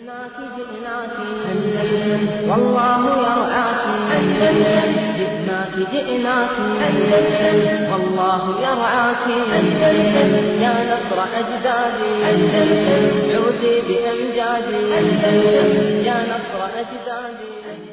جئناك جئناك أندلس والله يرعاك أندلس جئناك جئناك أندلس والله يرعاك أندلس يا نصر أجدادي أندلس عودي بأمجادي أندلس يا نصر أجدادي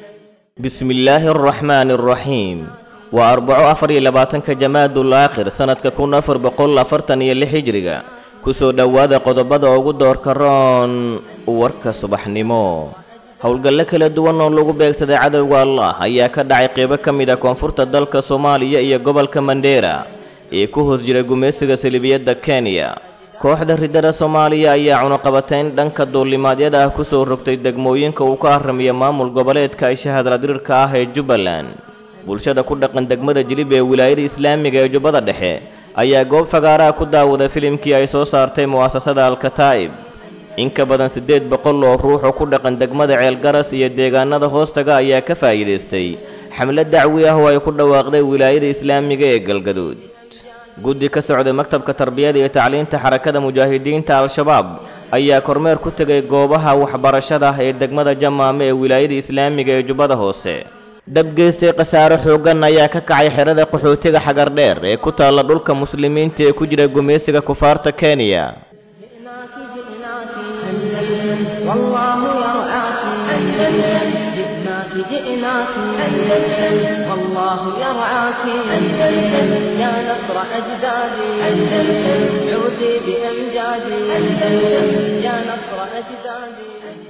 بسم الله الرحمن الرحيم waa arbaco afar iyo labaatanka jamaadul aakhir sanadka kun afar boqol afartan iyo lix hijriga kusoo dhowaada qodobada ugu doorka roon warka subaxnimo howlgallo kala duwan oo lagu beegsaday cadowga allah ayaa ka dhacay qeybo ka mid ah koonfurta dalka soomaaliya iyo gobolka mandheera ee ku hoos jira gumaysiga salibiyadda kenya kooxda ridada soomaaliya ayaa cunuqabateyn dhanka duulimaadyada ah kusoo rogtay degmooyinka uu ka haramiya maamul goboleedka ay shahadladirirka ah ee jubbaland bulshada ku dhaqan degmada jilib ee wilaayada islaamiga ee jubbada dhexe ayaa goob fagaaraha ku daawaday filimkii ay soo saartay mu'asasada alkataa'ib in ka badan siddeed boqol oo ruux oo ku dhaqan degmada ceelgaras iyo deegaanada hoostaga ayaa ka faa'iidaystay xamlad dacwi ah oo ay ku dhawaaqday wilaayada islaamiga ee galgaduud guddi ka socday maktabka tarbiyada iyo tacliinta xarakada mujaahidiinta al-shabaab ayaa kormeer ku tegay goobaha waxbarashada ee degmada jamaame ee wilaayada islaamiga ee jubbada hoose dabgeystay khasaare xooggan ayaa ka kacay xerada qaxootiga xagardheer ee ku taalla dhulka muslimiinta ee ku jira gumaysiga kufaarta kenya جئناك جئناك أندلس والله يرعاك أندلس جئناك جئناك أندلس والله يرعاك أندلس يا نصر أجدادي أندلس عودي بأمجادي أندلس يا نصر أجدادي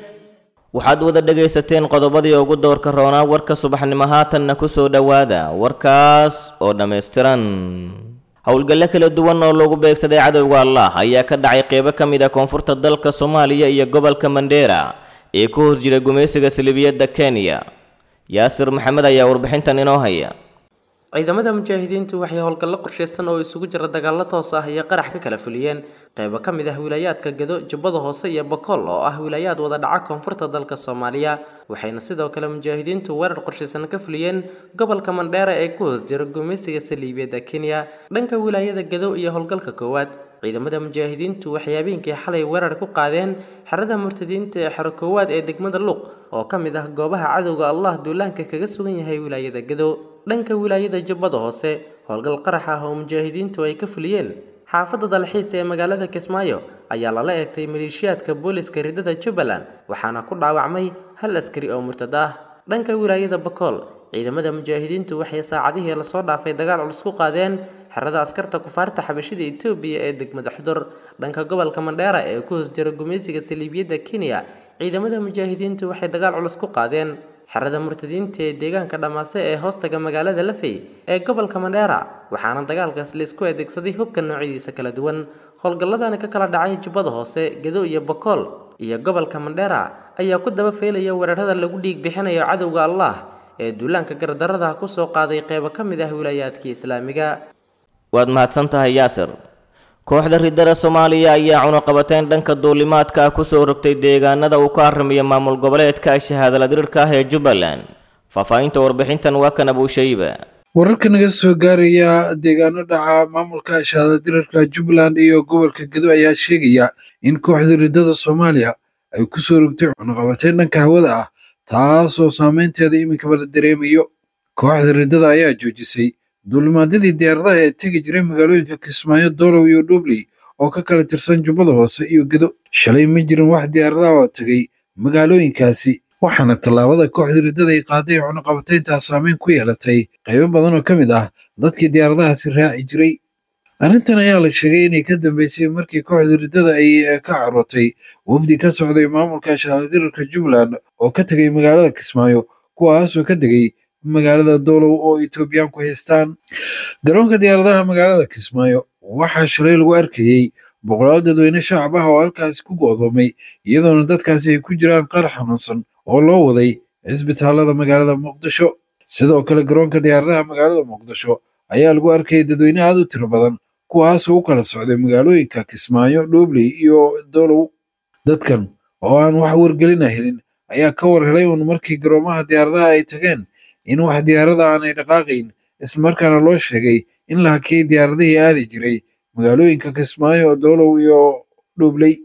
waxaad wada dhegaysateen qodobadii ugu doorka roonaa warka subaxnimo haatanna ku soo dhowaada warkaas oo dhammaystiran howlgallo kala duwan oo lagu beegsaday cadowga allah ayaa ka dhacay qeybo ka mid ah koonfurta dalka soomaaliya iyo gobolka mandheera ee ku hoos jira gumaysiga salibiyadda kenya yaasir maxamed ayaa warbixintan inoo haya ciidamada mujaahidiintu waxay howlgallo qorshaysan oo isugu jira dagaallo toos ah iyo qarax ka kala fuliyeen qaybo ka mid ah wilaayaadka gado jubbada hoose iyo bakool oo ah wilaayaad wada dhaca koonfurta dalka soomaaliya waxayna sidoo kale mujaahidiintu weerar qorshaysan ka fuliyeen gobolka mandheera ee ku hoos jira gumaysiga saliibiyadda kenya dhanka wilaayada gado iyo howlgalka koowaad ciidamada mujaahidiintu waxay habeenkii xalay weerar ku qaadeen xerada murtadiinta ee xero koowaad ee degmada luuq oo ka mid ah goobaha cadowga allah duulaanka kaga sugan yahay wilaayada gado dhanka wilaayada jubbada hoose howlgal qarax ah oo mujaahidiintu ay ka fuliyeen xaafadda dalxiis ee magaalada kismaayo ayaa lala eegtay maleeshiyaadka booliska ridada jubbaland waxaana ku dhaawacmay hal askari oo murtad ah dhanka wilaayada bakool ciidamada mujaahidiintu waxay saacadihii lasoo dhaafay dagaal culus ku qaadeen xerada askarta kufaarta xabashida etoobiya ee degmada xudur dhanka gobolka mandheera ee ku hoos jira gumaysiga saliibiyadda kenya ciidamada mujaahidiintu waxay dagaal culus ku qaadeen xerada murtadiinta ee deegaanka dhammaase ee hoostaga magaalada lafey ee gobolka mandheera waxaana dagaalkaas laisku adeegsaday hubka noocyadiisa kala duwan howlgalladani ka kala dhacay jubbada hoose gado iyo bakool iyo gobolka mandheera ayaa ku daba feelaya weerarada lagu dhiig bixinayo cadowga allah ee duulaanka gardarada kusoo qaaday qeybo ka mid ah wilaayaadkii islaamiga waad mahadsan tahay yaasir kooxda ridada soomaaliya ayaa cunuqabateyn dhanka duulimaadka ah kusoo rogtay deegaanada uu ka haramiya maamul goboleedka shahaadaladirirka ah ee jubbaland faahfaahinta warbixintan waa kan abuushayba wararka naga soo gaaraya deegaano dhaca maamulka shahaadaladirirka jubbaland iyo gobolka gedo ayaa sheegaya in kooxda ridada soomaaliya ay kusoo rogtay cunuqabateyn dhanka hawada ah taasoo saameynteeda iminkaba la dareemayo kooxda ridada ayaa joojisay duulimaadyadii diyaaradaha ee tegi jiray magaalooyinka kismaayo doolow iyo dhubley oo ka kala tirsan jubbada hoose iyo gedo shalay ma jirin wax diyaaradaha oo tegay magaalooyinkaasi waxaana tallaabada kooxda riddada ay qaaday cunuqabatayntaa saameyn ku yeelatay qaybo badan oo ka mid ah dadkii diyaaradahaasi raaci jiray arrintan ayaa la sheegay inay ka dambeysay markii kooxda riddada ay ka carootay wafdi ka socday maamulka shahaaladirarka jubbaland oo ka tegay magaalada kismaayo kuwaasoo ka degay magaalada doolow oo etoobiyaanku haystaan garoonka diyaaradaha magaalada kismaayo waxaa shalay lagu arkayey boqolaal dadweyne shacab ah oo halkaasi ku go'doomay iyadoona dadkaasi ay ku jiraan qaar xanuunsan oo loo waday cisbitaalada magaalada muqdisho sidoo kale garoonka diyaaradaha magaalada muqdisho ayaa lagu arkayay dadweyne aad u tiro badan kuwaasoo u kala socday magaalooyinka kismaayo dhuubley iyo doolow dadkan oo aan wax wargelina helin ayaa ka war helay uun markii garoomaha diyaaradaha ay tageen in wax diyaarada aanay dhaqaaqayn islamarkaana loo sheegay in la hakiyey diyaaradihii aadi jiray magaalooyinka kismaayo doolow iyo dhuubley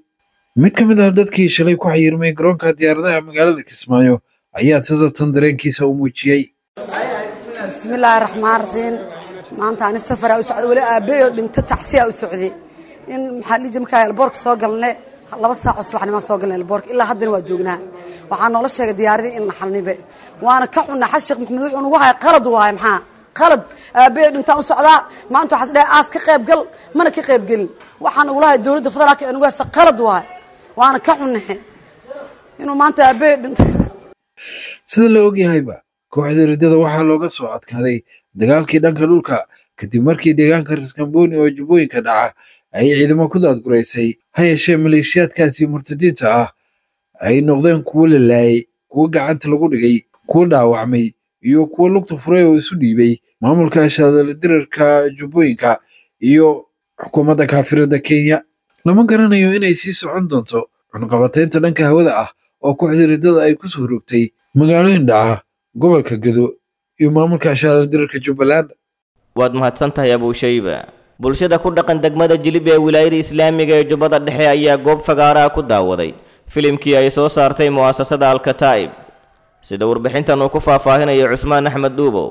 mid ka mid ah dadkii shalay ku xayirmay garoonka diyaaradaha magaalada kismaayo ayaa tasabtan dareenkiisa u muujiyey bismillaahi raxmaan raxiim maanta ani safaraa u socda weli aabbeyo dhinto tacsiyaa u socday in maxaa dhihi jira markaa elboorka soo galne laba saaco subaxnimaan soo galnay elboorka ilaa haddana waa joognaa waxaa noola sheegay diyaaradii in naxalnibe waana ka cunna xas sheekh maxamed wuxuu nagu haya qalad waaye maxaa qalad aabbeyo dhintaan u socdaa maanta waxaas dhahay aas ka qayb gal mana ka qayb gelin waxaa nagula haya dowladda federaalka ee nagu haysta qalad waaye waana ka cunnahe inuu maanta aabbeyo dhinta sida la ogyahayba kooxda riddada waxaa looga soo adkaaday dagaalkii dhanka dhulka kadib markii deegaanka raskambooni oo jubbooyinka dhaca ay ciidamo ku daadguraysay ha yeeshee maleeshiyaadkaasi murtadiinta ah ay noqdeen kuwo la laayay kuwo gacanta lagu dhigay kuwo dhaawacmay iyo kuwo lugta furay oo isu dhiibay maamulka shaadala dirarka jubbooyinka iyo xukuumadda kaafirada kenya lama garanayo inay sii socon doonto cunqabataynta dhanka hawada ah oo kooxda riddada ay kusoo rogtay magaalooyin dhaca gobolka gado iyo maamulka shaadala dirarka jubbaland waad mahadsan tahay abuushayba bulshada ku dhaqan degmada jilib ee wilaayada islaamiga ee jubbada dhexe ayaa goob fagaaraha ku daawaday filimkii ay soo saartay mu'asasada alkataa'ib sida warbixintan uu ku faahfaahinayo cusmaan axmed duubow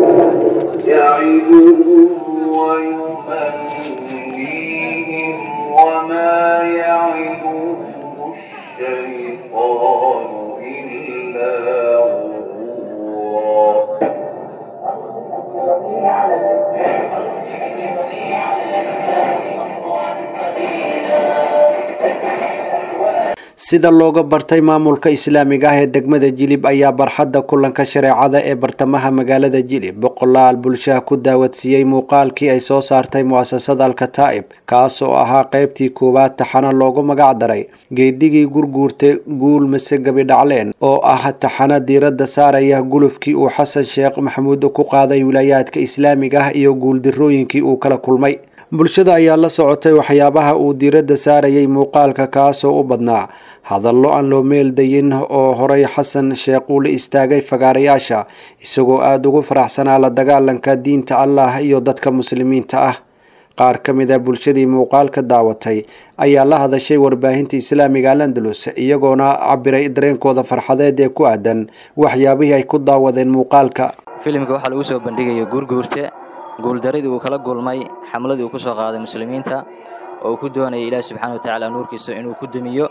يعدهم ويمنيهم وما يعدهم الشيطان إلا غرورا sida looga bartay maamulka islaamiga ah ee degmada jilib ayaa barxadda kulanka shareecada ee bartamaha magaalada jilib boqolaal bulshaha ku daawadsiiyey muuqaalkii ay soo saartay mu'asasada alkataa'ib kaas oo ahaa qaybtii koowaad taxana loogu magac daray geedigii gurguurta guul mase gabi dhacleen oo ah taxana diiradda saaraya gulufkii uu xasan sheekh maxamuud ku qaaday wilaayaadka islaamiga ah iyo guuldarrooyinkii uu kala kulmay bulshada ayaa la socotay waxyaabaha uu diiradda saarayay muuqaalka kaasoo u badnaa hadallo aan loo meeldayin oo horay xasan sheekh uu la istaagay fagaarayaasha isagoo aada ugu faraxsanaa la dagaalanka diinta allah iyo dadka muslimiinta ah qaar ka mid a bulshadii muuqaalka daawatay ayaa la hadashay warbaahinta islaamiga alandalus iyagoona cabiray dareenkooda farxadeed ee ku aadan waxyaabihii ay ku daawadeen muuqaalka filimka waxaa lagu soo bandhigaya guurguurte guuldaradii uu kala gulmay xamladii uu ku soo qaaday muslimiinta oo uu ku doonayay ilaahi subxaana wa tacaala nuurkiisa inuu ku demiyo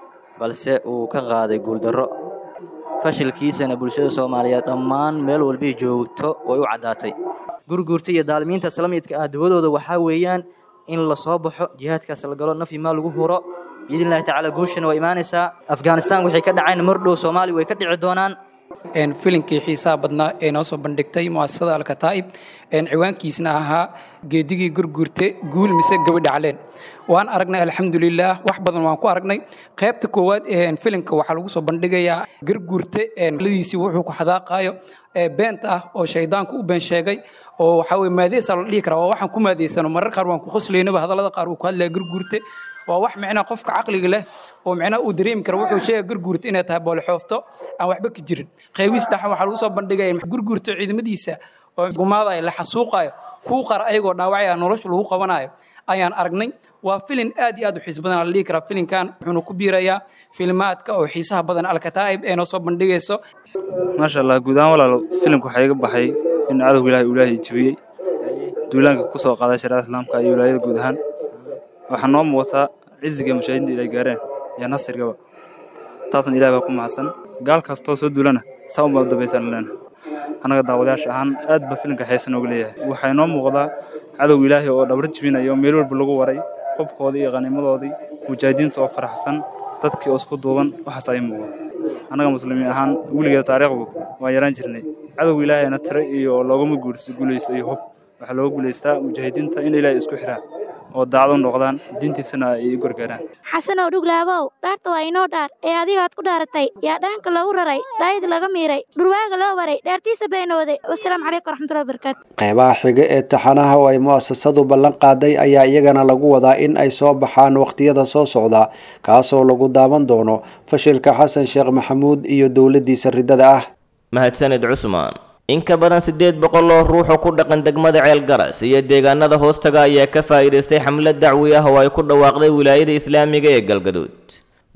balse uu ka qaaday guuldarro fashilkiisana bulshada soomaaliyeed dhammaan meel walbii joogto way u caddaatay gurguurta iyo daalimiinta islamidka ah dawadooda waxaa weeyaan in la soo baxo jihaadkaas la galo nafyi maa lagu huro biidnillahi tacaala guushana waa imaanaysaa afghanistan waxay ka dhaceen mardhow soomaaliya way ka dhici doonaan filinkii xiisaha badnaa ee noo soo bandhigtay muasasada alkataa'ib ciwaankiisna ahaa geedigii gurguurte guul mise gabi dhacleen waan aragnay alxamdulilaah wax badan waan ku aragnay qaybta koowaad filimka waxaa lagu soo bandhigayaa gurguurte ladiisii wuxuu ku xadaaqayo beenta ah oo shaydaanku u been sheegay oo waxaa weye maadeesaa la dhihi karaa waa waxaan ku maadeysano marar qaar waan ku qoslaynaba hadallada qaar uu ku hadlaya gurguurte waa wax micnaha qofka caqliga leh oo micnaha uu dareemi kara wuxuu sheega gurguurta inay tahay boolexoofto aan waxba ka jirin qaybiis dhaxan waxaa lagu soo bandhigaya gurguurta ciidamadiisa oo gumaadayo la xasuuqayo kuu qar ayagoo dhaawacaya nolosha lagu qabanayo ayaan aragnay waa filin aad iyo aad u xiis badan la dhihi karaa filinkan wuxuuna ku biirayaa filmaadka oo xiisaha badan alkataa'ib ee noo soo bandhigayso maasha allah guud ahaan walaalo filimka waxaa iga baxay in cadowga ilaahay uu ilaahay jebiyey duulaanka ku soo qaaday shariicada islaamka iyo wilaayada guud ahaan waxaa noo muuqataa ciziga mashaahidiinta ilay gaareen iyo nasrigaba taasna ilaah baa ku mahadsan gaal kastoo soo duulana saa unbaa u dambaysaan leena annaga daawadayaasha ahaan aad ba filimka xiisa nooga leeyahay waxaa inoo muuqdaa cadowga ilaahay oo dhabar jibinaya oo meel walba lagu waray qobkoodii iyo qaniimadoodii mujaahidiinta oo faraxsan dadkii oo isku duuban waxaas ay muuqda annaga muslimiin ahaan weligeeda taariikhdu waan yaraan jirnay cadowga ilaahayna tiro iyo loogama guulaysto iyo hub waxaa looga guulaystaa mujaahidiinta in ilaahay isku xiraan oo daacad u noqdaan diintiisana ay u gargaaraan xasanow dhuglaabow dhaarta waa inoo dhaar ee adigaad ku dhaaratay yaa dhaanka lagu raray dhaayid laga miiray dhurwaaga loo waray dhaartiisa beenooday wasalaamu calaykum waraxmatullahi wabarakaatu qeybaha xiga ee taxanaha oo ay mu'asasadu ballan qaaday ayaa iyagana lagu wadaa in ay soo baxaan wakhtiyada soo socda kaasoo lagu daawan doono fashilka xasan sheekh maxamuud iyo dowladdiisa riddada ah mahadsanid cusmaan in ka badan siddeed boqol oo ruux oo ku dhaqan degmada ceelgaras iyo deegaanada hoostaga ayaa ka faa'iidaystay xamlad dacwi ah oo ay ku dhawaaqday wilaayada islaamiga ee galgaduud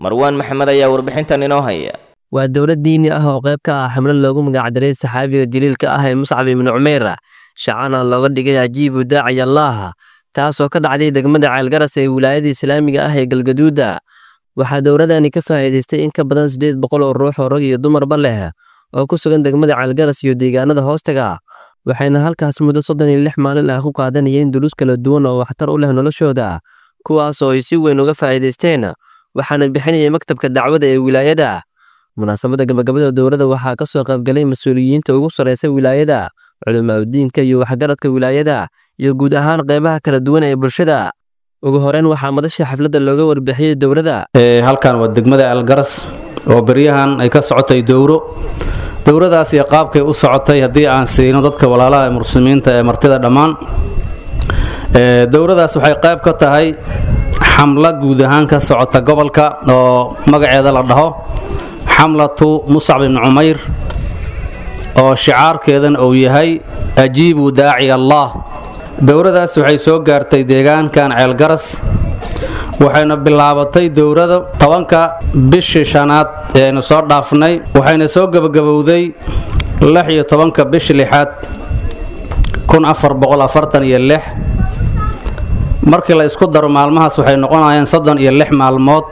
marwaan maxamed ayaa warbixintan inoo haya waa dowlad diini ah oo qayb ka ah xamlo loogu magacdaray saxaabiga jaliilka ah ee muscab ibnu cumeyr shacana looga dhigay ajiibu daaciy allaaha taasoo ka dhacday degmada ceelgaras ee wilaayada islaamiga ah ee galgaduuda waxaa dowladani ka faa'iidaystay in ka badan siddeed boqol oo ruux oo rag iyo dumarba leh oo ku sugan degmada ceelgaras iyo deegaanada hoostaga waxayna halkaas muddo soddon iyo lix maalin ah ku qaadanayeen dulus kala duwan oo waxtar u leh noloshooda kuwaas oo ay si weyn uga faa'iidaysteen waxaana bixinayay maktabka dacwada ee wilaayada munaasabadda gabagabada dowladda waxaa ka soo qaybgalay mas-uuliyiinta ugu sarraysa wilaayada culimaadudiinka iyo waxgaradka wilaayada iyo guud ahaan qaybaha kala duwan ee bulshada ugu horeyn waxaa madasha xafladda looga warbixiyey dowladda halkan waa degmada algaras oo beryahan ay ka socotay dowro dowradaas iyo qaabkay u socotay haddii aan siino dadka walaalaha ee muslimiinta ee martida dhammaan dowradaas waxay qayb ka tahay xamla guud ahaan ka socota gobolka oo magaceeda la dhaho xamlatu muscab ibni cumayr oo shicaarkeedan uu yahay ajiibu daaci allah dowradaas waxay soo gaartay deegaankan ceelgaras waxayna bilaabatay dowrada tobanka bishii shanaad ee aynu soo dhaafnay waxayna soo gebagabowday lix iyo tobanka bishii lixaad kun afar boqol afartan iyo lix markii la isku daro maalmahaas waxay noqonayaan soddon iyo lix maalmood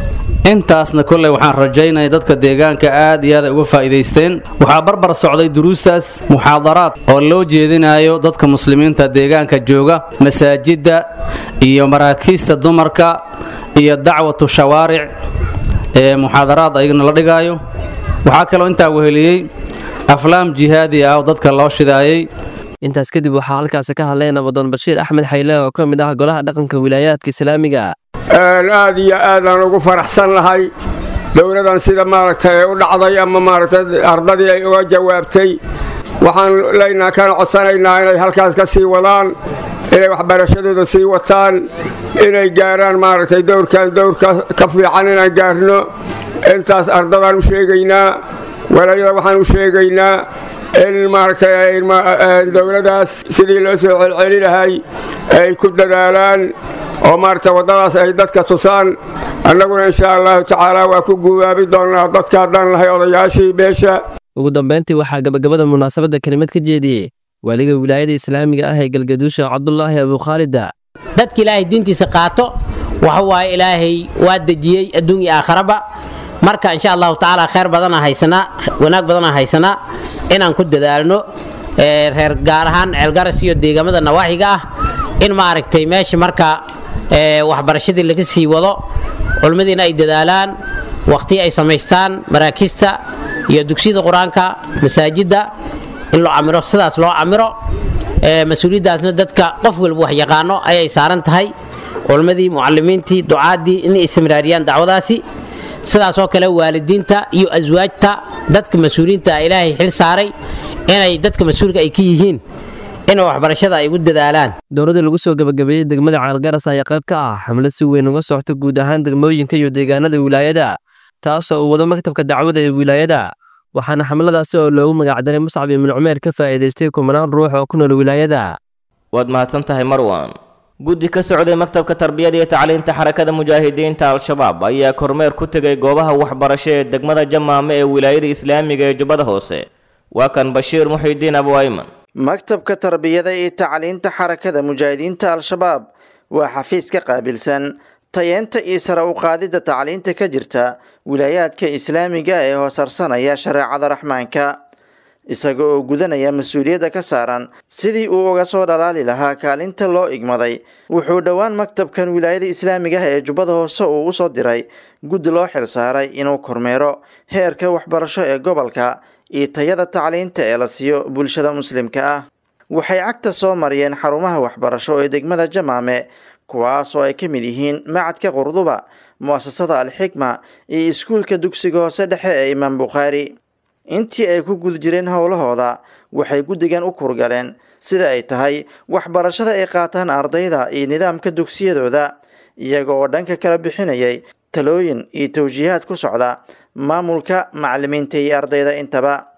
intaasna kolley waxaan rajaynaya dadka deegaanka aad iyo aad ay uga faa'iidaysteen waxaa barbar socday duruustaas muxaadaraad oo loo jeedinayo dadka muslimiinta deegaanka jooga masaajidda iyo maraakiista dumarka iyo dacwatu shawaaric ee muxaadaraad ayagana la dhigaayo waxaa kaloo intaa weheliyey aflaam jihaadi ah oo dadka loo shidaayey intaas kadib waxaa halkaasi ka hadlay nabadoon bashiir axmed xayle oo ka mid ah golaha dhaqanka wilaayaadka islaamiga aad iyo aadaan ugu faraxsan lahay dowladan sida maaragtay u dhacday ama maaragtay ardadii ay uga jawaabtay waxaan leynaa kana codsanaynaa inay halkaas ka sii wadaan inay waxbarashadooda sii wataan inay gaaraan maaragtay dowrkan dowrka ka fiican inaan gaarno intaas ardadaan u sheegaynaa walaayada waxaan u sheegaynaa in maaragtay dowladaas sidii loo soo celceli lahay ay ku dadaalaan oo maaragtay waddadaas ay dadka tusaan annaguna insha allahu tacaala waa ku guubaabi doonnaa dadka haddaan lahay odayaashii beesha ugu dambayntii waxaa gabagabada munaasabadda kelimad ka jeediyey waaliga wilaayada islaamiga ah ee galgaduusha cabdulaahi abukhaalida dadka ilaahay diintiisa qaato waxa waaye ilaahay waa dejiyey adduun iyo aakharaba marka insha allahu tacaala khayr badana haysanaa wanaag badana haysanaa inaan ku dadaalno reer gaar ahaan ceelgaras iyo deegaamada nawaaxiga ah in maaragtay meesha marka waxbarashadii laga sii wado culimmadiina ay dadaalaan waqti ay samaystaan maraakiista iyo dugsiyada qur-aanka masaajidda in loo camiro sidaas loo camiro mas-uuliyaddaasna dadka qof walba wax yaqaano ayay saaran tahay culimmadii mucalimiintii ducaaddii inay istimraariyaan dacwadaasi sidaasoo kale waalidiinta iyo aswaajta dadka mas-uuliyiinta ah ilaahay xil saaray inay dadka mas-uulka ay ka yihiin in waxbarashada ay ugu dadaalaan dowladda lagu soo gabagabeeyey degmada ceelgaras ayaa qayb ka ah xamlo si weyn uga socota guud ahaan degmooyinka iyo deegaanada wilaayada taasoo uu wado maktabka dacwada ee wilaayada waxaana xamladaasi oo loogu magacdaray muscab ibnu cumeer ka faa'iidaystay kumanaan ruux oo ku nool wilaayada waad mahadsan tahay marwan guddi ka socday maktabka tarbiyada iyo tacliinta xarakada mujaahidiinta al-shabaab ayaa kormeer ku tegay goobaha waxbarasho ee degmada jamaame ee wilaayada islaamiga ee jubbada hoose waa kan bashiir muxidiin abu ayman maktabka tarbiyada iyo tacliinta xarakada mujaahidiinta al-shabaab waa xafiis ka qaabilsan tayeenta iyo sare u qaadidda tacliinta ka jirta wilaayaadka islaamiga ee hoosarsanaya shareecada raxmaanka isaga oo gudanaya mas-uuliyadda ka saaran sidii uu uga soo dhalaali lahaa kaalinta loo igmaday wuxuu dhowaan maktabkan wilaayada islaamiga ah ee jubbada hoose uu usoo diray guddi loo xilsaaray inuu kormeero heerka waxbarasho ee gobolka iyo tayada tacliinta ee la siiyo bulshada muslimka ah waxay cagta soo mariyeen xarumaha waxbarasho ee degmada jamaame kuwaas oo ay ka mid yihiin macadka qurduba mu'asasada alxikma iyo iskuulka dugsiga hoose dhexe ee imaam bukhaari intii ay ku guda jireen howlahooda waxay guddigan u kurgaleen sida ay tahay waxbarashada ay qaataan ardayda iyo nidaamka dugsiyadooda iyaga oo dhanka kala bixinayay talooyin iyo tawjiihaad ku socda maamulka macalimiinta iyo ardayda intaba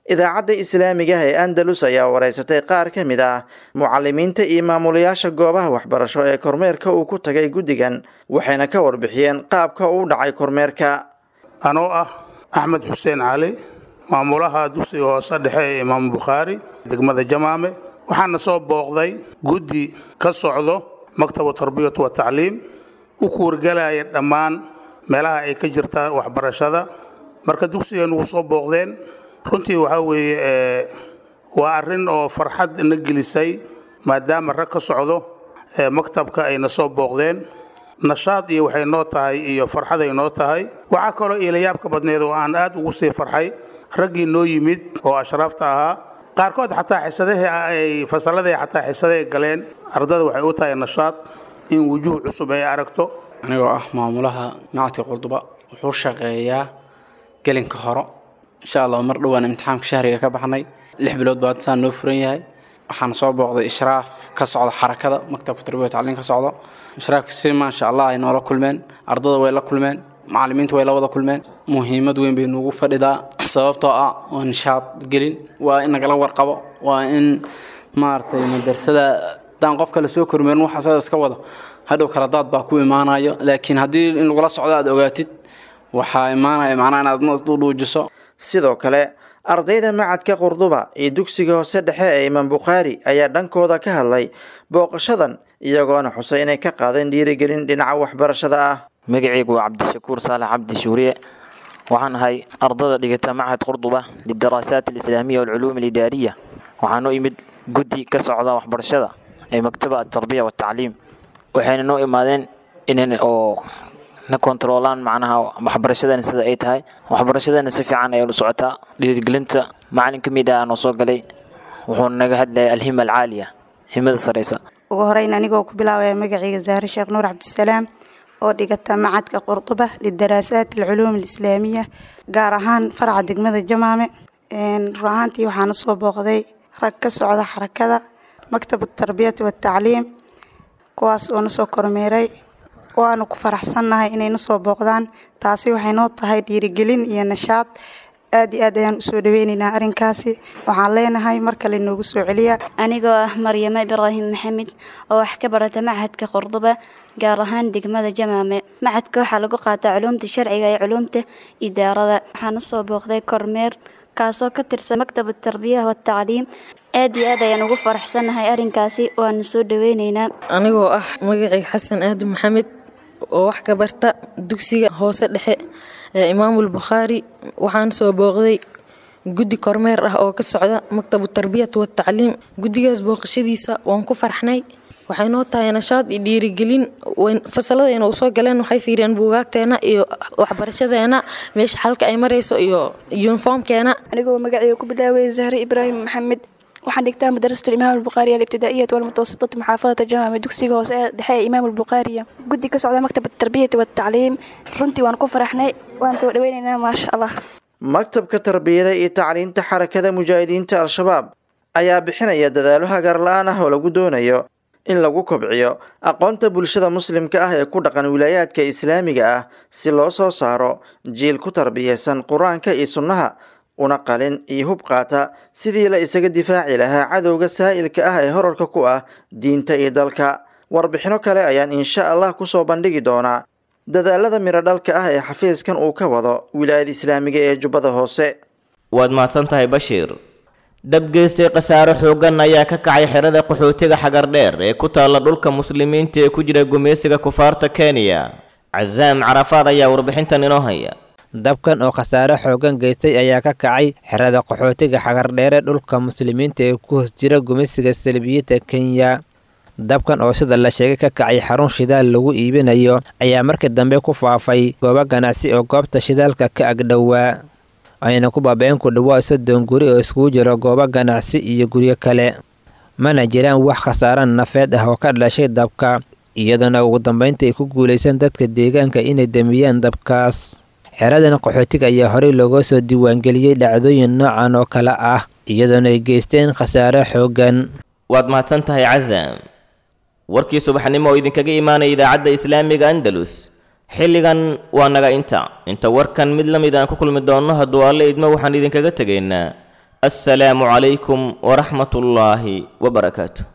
idaacadda islaamiga ah ee andalus ayaa wareysatay qaar ka mid ah mucalimiinta iyo maamulayaasha goobaha waxbarasho ee kormeerka uu ku tagay guddigan waxayna ka warbixiyeen qaabka uu dhacay kormeerka anoo ah axmed xuseen cali maamulaha dugsiga hoose dhexe ee imaamu bukhaari degmada jamaame waxaana soo booqday guddi ka socdo maktabu tarbiyatu wa tacliim u kuwargelaya dhammaan meelaha ay ka jirtaan waxbarashada marka dugsigan wuu soo booqdeen runtii waxaa weeye waa arrin oo farxad na gelisay maadaama rag ka socdo maktabka ayna soo booqdeen nashaad iyo waxay noo tahay iyo farxaday noo tahay waxaa kaloo iilayaabka badneed oo aan aad ugu sii farxay raggii noo yimid oo ashraafta ahaa qaarkood xataa xisadahii ay fasalladii xataa xisadahay galeen ardada waxay u tahay nashaad in wujuuh cusub ay aragto anigoo ah maamulaha macadka qurduba wuxuu shaqeeyaa gelinka horo insha allah mar dhowaan imtixaamka shahriga ka baxnay lix bilood baa saan noo furan yahay waxaan soo booqday ishraaf ka socda xarakada maktabka tarbiya tacliin ka socdo ishraafka si maasha allah ay noola kulmeen ardada way la kulmeen macallimiinta way la wada kulmeen muhiimad weyn bay nuugu fadhidaa sababtoo ah waa nishaad gelin waa in nagala warqabo waa in maaragtay madrasada haddaan qofka la soo kormeerin waxa sada iska wado hadhow kala daad baa ku imaanayo laakiin haddii in lagula socdo aad ogaatid waxaa imaanaya macnaha inaad nasdudhuujiso sidoo kale ardayda macadka qurduba iyo dugsiga hoose dhexe ee imaam bukhaari ayaa dhankooda ka hadlay booqashadan iyagoona xusay inay ka qaadeen dhiirigelin dhinaca waxbarashada ah magacaygu waa cabdishakuur saalax cabdi shuuriye waxaan ahay ardada dhigata machad qurduba lidaraasaat alislaamiya walculuum alidaariya waxaan u imid guddi ka socda waxbarashada ee maktaba atarbiya watacliim waxayna noo imaadeen inan oo na kontaroolaan macnaha waxbarashadana sida ay tahay waxbarashadana si fiican ayay u socotaa dhiirigelinta macalin ka mid ah noo soo galay wuxuu naga hadlaya alhima alcaaliya himada saraysa ugu horeyn anigoo ku bilaabaya magacayga zahre sheekh nuur cabdisalaam oo dhigata macadka qurduba lidaraasaat alculuum alislaamiya gaar ahaan faraca degmada jamaame run ahaantii waxaana soo booqday rag ka socda xarakada maktab tarbiyati watacliim kuwaas oo na soo kormeeray waanu ku faraxsannahay inayna soo booqdaan taasi waxay noo tahay dhiirigelin iyo nashaad aad iyo aad ayaan usoo dhaweynaynaa arrinkaasi waxaan leenahay mar kale noogu soo celiya anigoo ah maryamo ibraahim maxamed oo wax ka barata machadka qurduba gaar ahaan degmada jamaame machadka waxaa lagu qaataa culuumta sharciga iyo culuumta idaarada waxaana soo booqday kormeer kaasoo ka tirsan maktab tarbiya watacliim aad iyo aad ayaan ugu faraxsannahay arrinkaasi waanu soo dhaweynaynaa anigoo ah magacayga xasan aadan maxamed oo wax ka barta dugsiga hoose dhexe ee imaamul bukhaari waxaan soo booqday guddi kormeer ah oo ka socda maktabu tarbiyat watacliim guddigaas booqashadiisa waan ku farxnay waxay noo tahay nashaad iyo dhiirigelin fasaladayna u soo galeen waxay fiiriyeen buugaagteena iyo waxbarashadeena meesha xalka ay marayso iyo yuniformkeena anigoo magacayga ku bilaaway zahre ibraahim maxamed waxaan dhigtaa madrasat imaam albukhaariya alibtidaa'iyat walmutawasitati muxaafadata jamaame dugsiga hoose ee dhexe ee imaam albukhaariya guddi ka socda maktab tarbiyati watacliim runtii waan ku faraxnay waan soo dhaweynaynaa maasha allah maktabka tarbiyada iyo tacliinta xarakada mujaahidiinta al-shabaab ayaa bixinaya dadaalo hagaar la-aan ah oo lagu doonayo in lagu kobciyo aqoonta bulshada muslimka ah ee ku dhaqan wilaayaadka islaamiga ah si loo soo saaro jiil ku tarbiyeysan qur-aanka iyo sunnaha una qalin iyo hub qaata sidii la isaga difaaci lahaa cadowga saa'ilka ah ee horarka ku ah diinta iyo dalka warbixino kale ayaan insha allah kusoo bandhigi doonaa dadaalada miro dhalka ah ee xafiiskan uu ka wado wilaayada islaamiga ee jubbada hoose waad mahadsan tahay bashiir dabgeystay khasaare xooggan ayaa ka kacay xerada qaxootiga xagardheer ee ku taalla dhulka muslimiinta ee ku jira gumaysiga kufaarta kenya casaam carafaad ayaa warbixintan inoo haya dabkan oo khasaare xooggan geystay ayaa ka kacay xerada qaxootiga xagardheere dhulka muslimiinta ee ku hoos jira gumeysiga salbiyadda kenya dabkan oo sida la sheegay ka kacay xarun shidaal lagu iibinayo ayaa markii dambe ku faafay goobo ganacsi oo goobta shidaalka ka agdhowaa ayna ku baaba-een ku dhawaa soddon guri oo iskugu jiro goobo ganacsi iyo guryo kale mana jiraan wax khasaare nafeed ah oo ka dhashay dabka iyadoona ugu dambeynta ay ku guulaysan dadka deegaanka inay damiyaan dabkaas xeradan qaxootiga ayaa horey looga soo diiwaangeliyey dhacdooyin noocan oo kale ah iyadoona ay geysteen khasaare xooggan waad mahadsan tahay casaam warkii subaxnimo oo idinkaga imaanaya idaacadda islaamiga andalus xilligan waa naga inta inta warkan mid la mid aan ku kulmi doonno hadduu alle idmo waxaan idinkaga tegaynaa assalaamu calaykum waraxmat ullaahi wabarakaatu